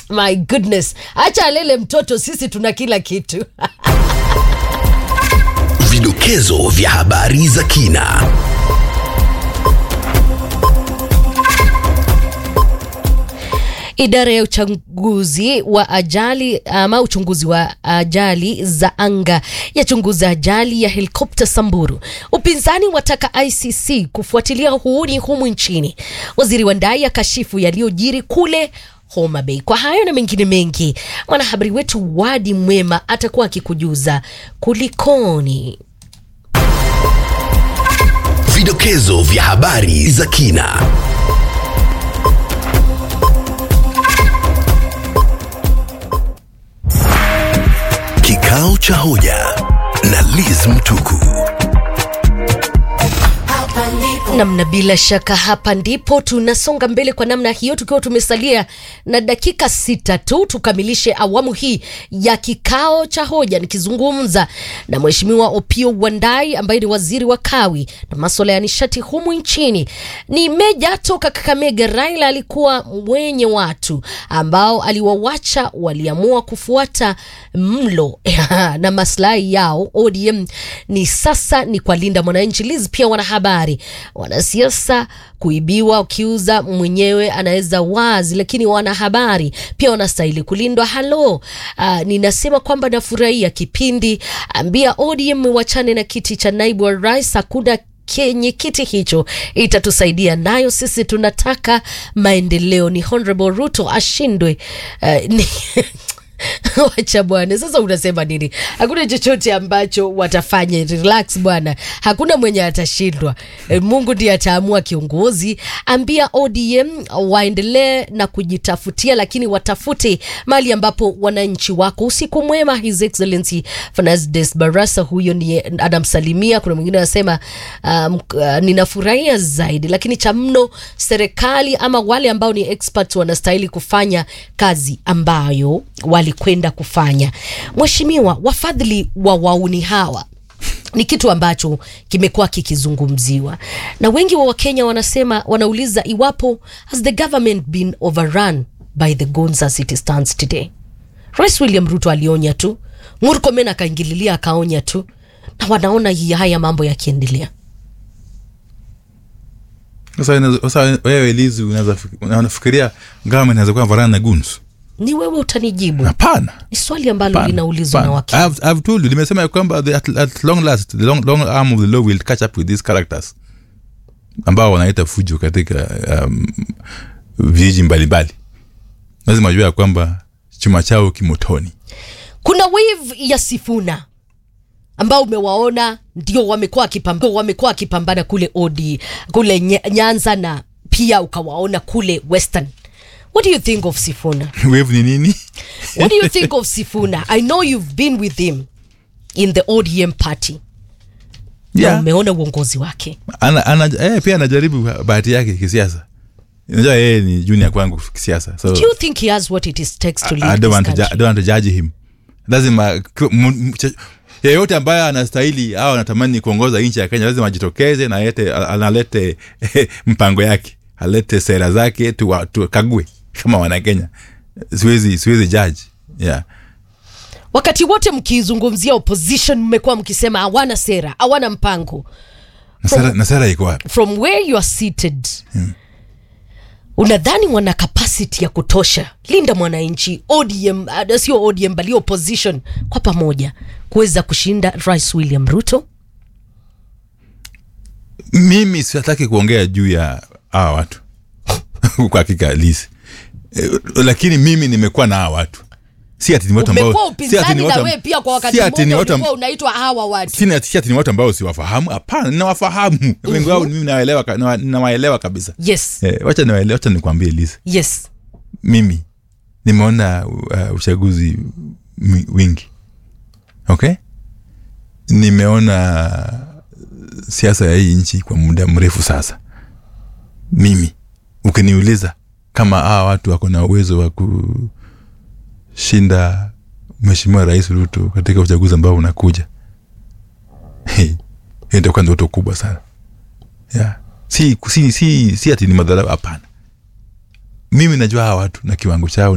my goodness acha alele mtoto sisi tuna kila kitu Vidokezo vya habari za kina. Idara ya uchunguzi wa ajali ama uchunguzi wa ajali za anga yachunguza ajali ya helikopta Samburu. Upinzani wataka ICC kufuatilia uhuni humu nchini. Waziri wa ndai akashifu yaliyojiri kule Homa Bay. Kwa hayo na mengine mengi, mwanahabari wetu Wadi Mwema atakuwa akikujuza kulikoni. Vidokezo vya habari za kina. Kikao cha hoja na Liz Mtuku. namna bila shaka hapa ndipo tunasonga mbele kwa namna hiyo tukiwa tumesalia na dakika sita tu tukamilishe awamu hii ya kikao cha hoja nikizungumza na mheshimiwa opio wandai ambaye ni waziri wa kawi na maswala ya nishati humu nchini ni meja toka kakamega raila alikuwa mwenye watu ambao aliwawacha waliamua kufuata mlo na maslahi yao odm ni sasa ni kwa linda mwananchi liz pia wanahabari wanasiasa kuibiwa ukiuza mwenyewe anaweza wazi lakini wanahabari pia wanastahili kulindwa halo uh, ninasema kwamba nafurahia kipindi ambia odm wachane na kiti cha naibu wa rais hakuna kenye kiti hicho itatusaidia nayo sisi tunataka maendeleo ni honorable ruto ashindwe uh, ni wacha bwana sasa unasema nini hakuna chochote ambacho watafanya relax bwana hakuna mwenye atashindwa e, mungu ndiye ataamua kiongozi ambia odm waendelee na kujitafutia lakini watafute mali ambapo wananchi wako usiku mwema his excellency Fernandes barasa huyo ni anamsalimia kuna mwingine anasema um, uh, ninafurahia zaidi lakini cha mno serikali ama wale ambao ni experts wanastahili kufanya kazi ambayo walikwenda kufanya mheshimiwa wafadhili wa wauni hawa ni kitu ambacho kimekuwa kikizungumziwa na wengi wa wakenya wanasema wanauliza iwapo has the government been overrun by the guns as it stands today rais william ruto alionya tu murkomen akaingililia akaonya tu na wanaona hii haya mambo yakiendelea Sasa inaweza- sasa wewe Lizi unaweza fik- unafikiria government inaweza kuwa varana na guns? ni wewe utanijibu Hapana. ni swali ambalo Hapana, linaulizwa na hapana. wakenya I've, I've told you limesema ya kwamba the- at, at long last the long, long arm of the law will catch up with these characters ambao wanaita fujo katika um, vijiji mbalimbali lazima jua ya kwamba chuma chao kimotoni kuna wave ya sifuna ambao umewaona ndio wamekuwa wakipambana wamekuwa wakipambana kule odi kule Nye- nyanza na pia ukawaona kule western what do you think of sifuna wave ni nini what do you think of sifuna i know you've been with him in the odm party na yeah. umeona uongozi wake ana, ana, eh, pia anajaribu bahati yake kisiasa unajua yeye ni junior kwangu kisiasa so do you think he has what it is takes to I lead don't this want to, ju- I country don't want to judge him lazima ku- mu- mu- ch- yeyote ambaye anastahili au anatamani kuongoza nchi ya kenya lazima ajitokeze na alete, analete mpango yake alete sera zake tuwa- tukague kama wanakenya siwezi siwezi judge yeah. wakati wote mkizungumzia opposition mmekuwa mkisema hawana sera hawana mpango na sera, na sera iko wapi from where you are seated unadhani wana capacity ya kutosha linda mwananchi odm uh, sio odm bali opposition kwa pamoja kuweza kushinda rais william ruto mimi sitaki kuongea juu ya hawa watu kwa hakika lisi eh, lakini mimi nimekuwa na hawa watu si ati ni watu ambao umekuwa si ati upinzani ni na watu wewe pia kwa wakati si ati ni mmoja watu ulikuwa unaitwa hawa watu si ati si ati ni watu ambao siwafahamu hapana ninawafahamu wengi wao mimi nawaelewa ka- nawa- nawaelewa kabisa yes eh, wacha niwaele- wacha nikwambie lizi yes mimi nimeona uh, uchaguzi mi- wingi okay nimeona siasa ya hii nchi kwa muda mrefu sasa mimi ukiniuliza kama hawa watu wako na uwezo wa kushinda mheshimiwa rais ruto katika uchaguzi ambao unakuja hey, hiyo itakuwa ndoto kubwa sana yeah. si, si, si, si ati ni madharau hapana mimi najua hawa watu na kiwango chao